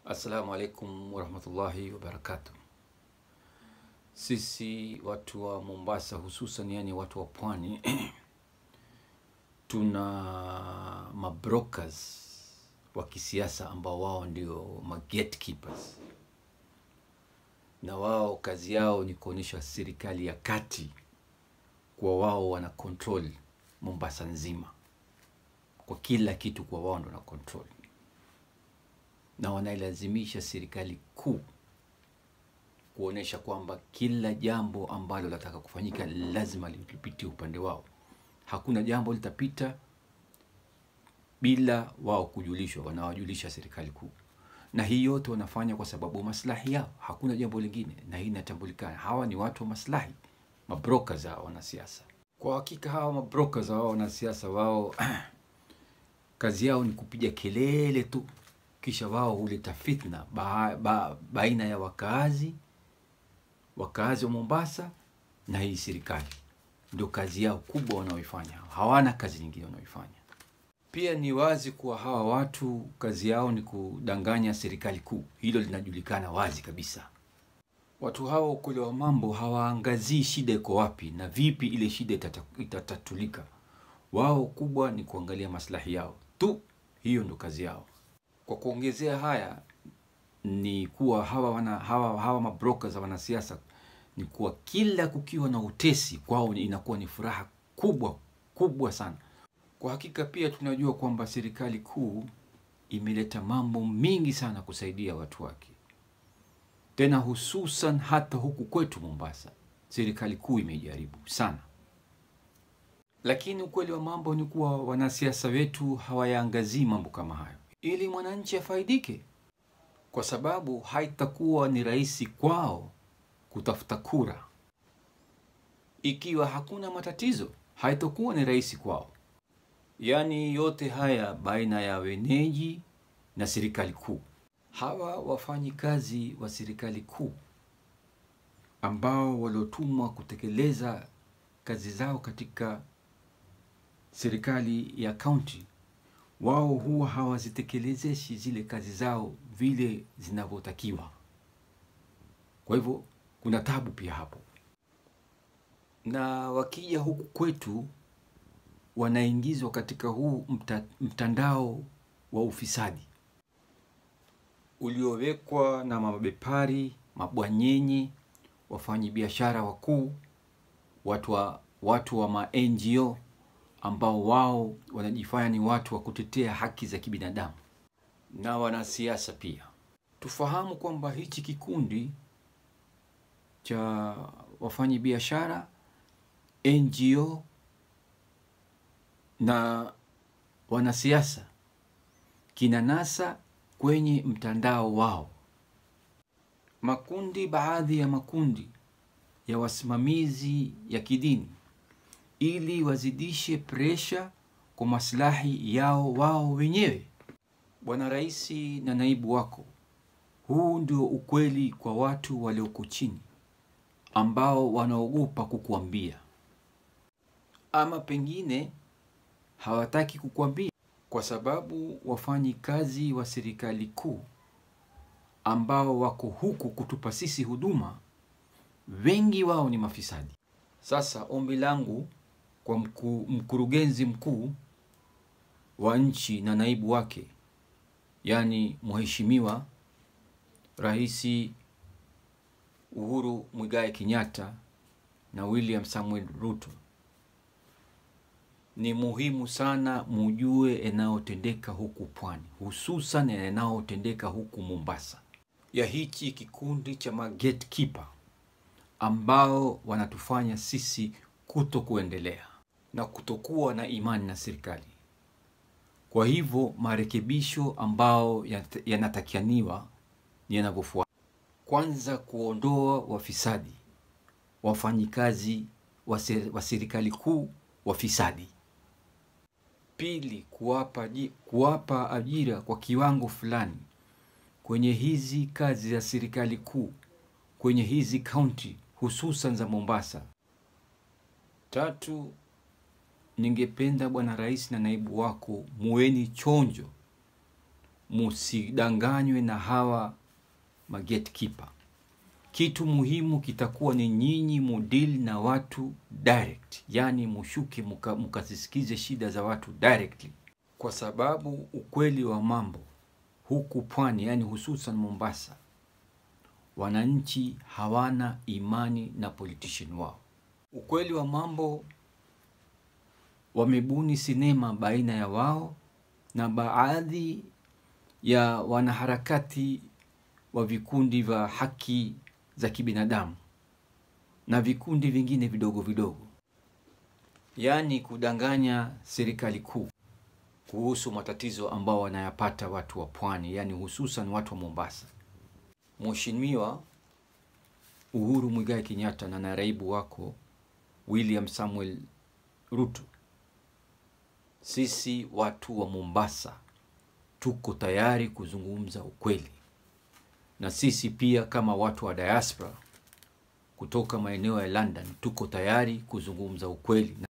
Assalamu alaikum warahmatullahi wabarakatuh. Sisi watu wa Mombasa hususan, yani watu wa pwani tuna mabrokers wa kisiasa ambao wao ndio ma gatekeepers, na wao kazi yao ni kuonyesha serikali ya kati kuwa wao wana control Mombasa nzima kwa kila kitu, kwa wao ndo na control na wanailazimisha serikali kuu kuonesha kwamba kila jambo ambalo lataka kufanyika lazima lipitie upande wao. Hakuna jambo litapita bila wao kujulishwa, wanawajulisha serikali kuu, na hii yote wanafanya kwa sababu maslahi yao, hakuna jambo lingine, na hii inatambulikana. Hawa ni watu wa maslahi, mabrokers hawa wanasiasa. Kwa hakika hawa mabrokers hawa wanasiasa wao kazi yao ni kupiga kelele tu kisha wao huleta fitna ba, ba, baina ya wakaazi wakaazi wa Mombasa na hii serikali. Ndio kazi yao kubwa wanaoifanya, hawana kazi nyingine wanaoifanya. Pia ni wazi kuwa hawa watu kazi yao ni kudanganya serikali kuu, hilo linajulikana wazi kabisa. Watu hawa ukweli wa mambo hawaangazii shida iko wapi na vipi ile shida itata- itatatulika. Wao kubwa ni kuangalia maslahi yao tu, hiyo ndo kazi yao. Kwa kuongezea haya ni kuwa hawa wana, hawa, hawa mabrokers wanasiasa ni kuwa kila kukiwa na utesi kwao inakuwa ni furaha kubwa kubwa sana. Kwa hakika pia tunajua kwamba serikali kuu imeleta mambo mingi sana kusaidia watu wake, tena hususan hata huku kwetu Mombasa, serikali kuu imejaribu sana, lakini ukweli wa mambo ni kuwa wanasiasa wetu hawayaangazii mambo kama hayo ili mwananchi afaidike, kwa sababu haitakuwa ni rahisi kwao kutafuta kura. Ikiwa hakuna matatizo, haitakuwa ni rahisi kwao. Yaani yote haya baina ya wenyeji na serikali kuu. Hawa wafanyi kazi wa serikali kuu ambao waliotumwa kutekeleza kazi zao katika serikali ya kaunti wao huwa hawazitekelezeishi zile kazi zao vile zinavyotakiwa. Kwa hivyo kuna tabu pia hapo, na wakija huku kwetu wanaingizwa katika huu mta, mtandao wa ufisadi uliowekwa na mabepari, mabwanyenye, wafanyi biashara wakuu, watu wa, watu wa ma NGO ambao wao wanajifanya ni watu wa kutetea haki za kibinadamu na wanasiasa pia. Tufahamu kwamba hichi kikundi cha wafanyi biashara, NGO na wanasiasa kinanasa kwenye mtandao wao makundi, baadhi ya makundi ya wasimamizi ya kidini ili wazidishe presha kwa maslahi yao wao wenyewe. Bwana Rais na naibu wako, huu ndio ukweli kwa watu walioko chini ambao wanaogopa kukuambia, ama pengine hawataki kukuambia kwa sababu wafanyi kazi wa serikali kuu ambao wako huku kutupa sisi huduma, wengi wao ni mafisadi. Sasa ombi langu kwa mku, mkurugenzi mkuu wa nchi na naibu wake, yaani Mheshimiwa Rais Uhuru Muigai Kenyatta na William Samuel Ruto, ni muhimu sana mujue yanayotendeka huku pwani, hususan yanayotendeka huku Mombasa, ya hichi kikundi cha magetkeeper ambao wanatufanya sisi kuto kuendelea na kutokuwa na imani na serikali. Kwa hivyo marekebisho ambao yanatakianiwa ni yanavyofuata: kwanza, kuondoa wafisadi, wafanyikazi wa serikali kuu wafisadi; pili, kuwapa, kuwapa ajira kwa kiwango fulani kwenye hizi kazi za serikali kuu kwenye hizi kaunti hususan za Mombasa. Tatu, ningependa Bwana Rais na naibu wako muweni chonjo, musidanganywe na hawa magetkeeper. Kitu muhimu kitakuwa ni nyinyi mudili na watu direct, yani mushuke muka- mukazisikize shida za watu directly, kwa sababu ukweli wa mambo huku pwani, yani hususan Mombasa, wananchi hawana imani na politician wao. Ukweli wa mambo, wamebuni sinema baina ya wao na baadhi ya wanaharakati wa vikundi vya haki za kibinadamu na vikundi vingine vidogo vidogo, yaani kudanganya serikali kuu kuhusu matatizo ambao wanayapata watu wa pwani, yaani hususan watu wa Mombasa. Mheshimiwa Uhuru Muigai Kenyatta na naibu wako William Samuel Ruto, sisi watu wa Mombasa tuko tayari kuzungumza ukweli, na sisi pia kama watu wa diaspora kutoka maeneo ya London tuko tayari kuzungumza ukweli.